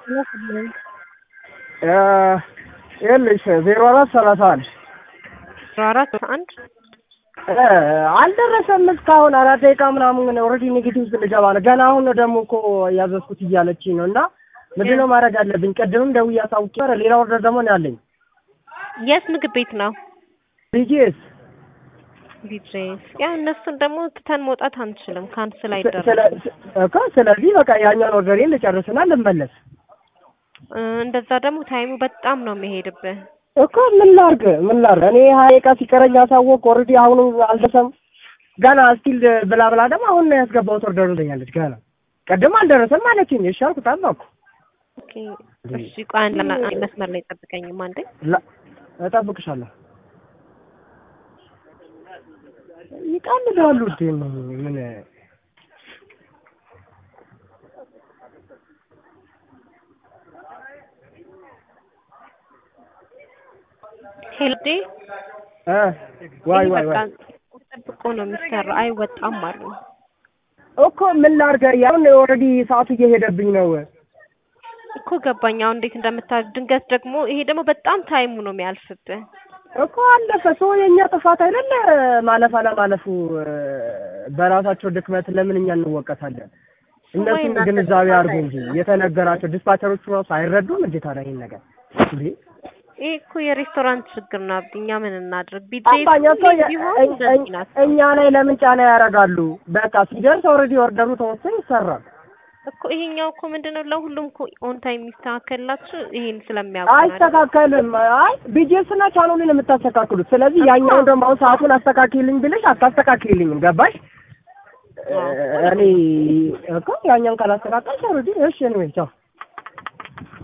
ይኸውልሽ ዜሮ አራት ሰላሳ አንድ ዜሮ አራት አንድ አልደረሰም እስካሁን አራት ደቂቃ ምናምን ኦልሬዲ ኔጌቲቭ ልገባ ነው። ገና አሁን ነው ደግሞ እኮ ያዘዝኩት እያለችኝ ነው። እና ምንድን ነው ማድረግ አለብኝ? ቅድምም ደውዬ አሳውቄ ኧረ ሌላ ኦርደር ደግሞ ነው ያለኝ። የት ምግብ ቤት ነው? ቢጂኤስ ቢድሬስ ያው እነሱን ደግሞ ትተን መውጣት አንችልም። ካንስል ስለ- አይደረግም። እኮ ስለዚህ በቃ ያኛውን ኦርደሬን ልጨርስና ልመለስ እ፣ እንደዛ ደግሞ ታይሙ በጣም ነው የሚሄድብህ። እኮ ምን ላድርግ ምን ላድርግ? እኔ ሀያ ደቂቃ ሲቀረኝ አሳወቅ ኦልሬዲ አሁኑ አልደረሰም ገና ስቲል ብላ ብላ ደግሞ አሁን ነው ያስገባሁት ኦርደሩ ትለኛለች። ገና ቅድም አልደረሰም አለችኝ። እሺ አልኩ ጠበቅኩ። ኦኬ፣ እሺ ቆይ አንድ ላ- አንድ መስመር ላይ ጠብቀኝም አንዴ። ላ- እጠብቅሻለሁ። ይቀልዳሉ እንዴ ምን ሄልዴ እ ዋይ ይሄ ዋይ በቃ ዋይ ጠብቆ ነው የሚሰራው። አይወጣም አሉ። እኮ ምን ላድርግ? ያሁን ኦልሬዲ ሰዓቱ እየሄደብኝ ነው። እኮ ገባኝ። አሁን እንዴት እንደምታደርግ ድንገት ደግሞ ይሄ ደግሞ በጣም ታይሙ ነው የሚያልፍብህ። እኮ አለፈ። ሰው የእኛ ጥፋት አይደለ ማለፍ አለማለፉ እ፣ በራሳቸው ድክመት ለምን እኛ እንወቀሳለን? እነሱም እናንተ ግንዛቤ ጥፋት አድርጉ እንጂ የተነገራቸው ዲስፓቸሮቹ ራሱ አይረዱም እንዴ ታዲያ ይሄን ነገር እንዴ? ይሄ እኮ የሬስቶራንት ችግር ነው። አብዲ እኛ ምን እናድርግ? ቢድሬስ አባኛ እኮ የ- ቢሆን እኝ- እንደዚህ እኝ- ናት እኛ ላይ ለምን ጫና ያደርጋሉ? በቃ ሲደርስ ኦልሬዲ ኦርደሩ ተወሰነ ይሰራል። እኮ ይሄኛው እኮ ምንድነው ለሁሉም እኮ ኦን ታይም የሚስተካከልላችሁ ይሄን ስለሚያውቁ ነው አይደል? አይስተካከልም። አይ ቢጂኤስ እና ቻናሉን የምታስተካክሉት። ስለዚህ ያኛውን ደግሞ አሁን ሰዓቱን አስተካክልኝ ብልሽ አታስተካክልኝም። ገባሽ? አዎ። እኔ እኮ ያኛውን ካላስተካከልሽ ኦልሬዲ እሺ፣ ኤኒዌይ ቻው